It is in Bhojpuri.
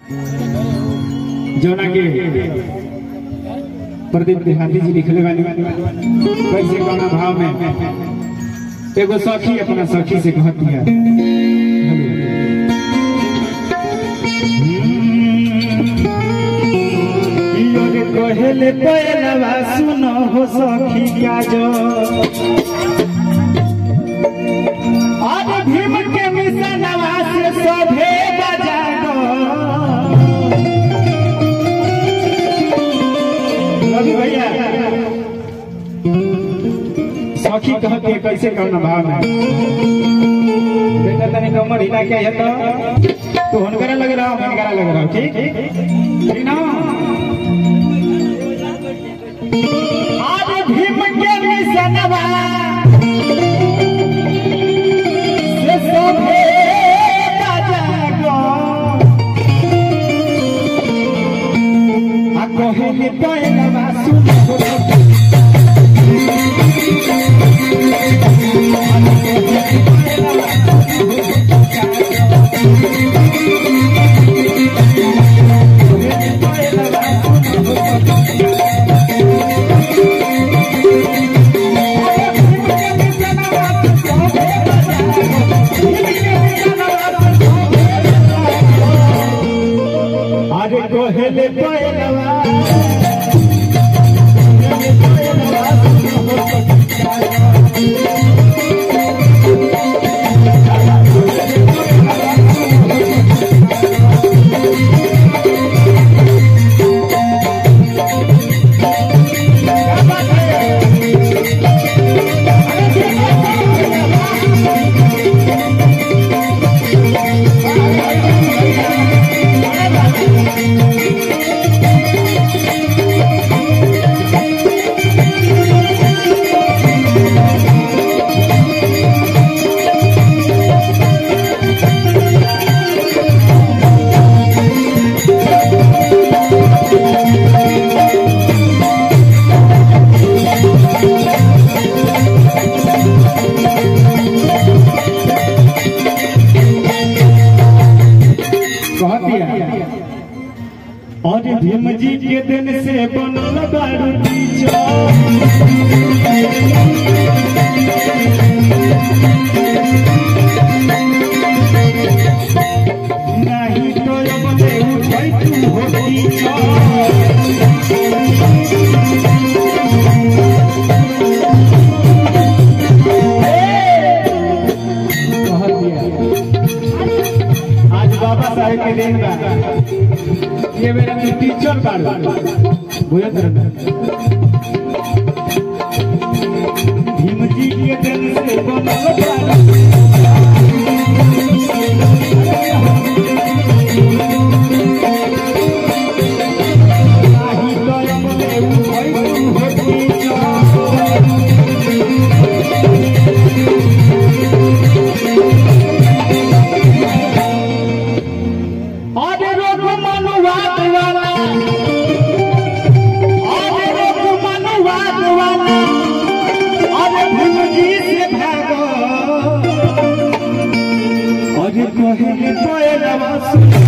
जोना के प्रदीप देहाती जी लिखले बानी कैसे कौना भाव में एगो सखी अपना सखी से कहत दिया योरे कहेले पहलवा सुनो हो सखी काजो आज भीम के मिशनवा से सभे बजागो रवि भैया सखी कहती है कैसे कौन भाव में बेटा तनी कमर हिला के है तो तू हुनकरा लग रहा हुनकरा लग रहा ठीक ठीक ना आज भीम के मिशनवा से सभे बजागो आ कहेले पहलवा सुनो अरे कहेले पहलवा कह दिया और भीम जी के दिन से बनल बारू टीचर नहीं तो अब ले उठै तू हो टीचर कह दिया आज बाबा साहेब के दिन बा ये मेरा तू टीचर बाड़ बुझत रह भीम जी के दिन से बनल बाड़ नाही तो अपने उठै तू हो टीचर अरे रोग मनुवाद वाला अरे रोग मनुवाद वाला अरे भीम जी से भागो अरे कहे कोयलवा सुन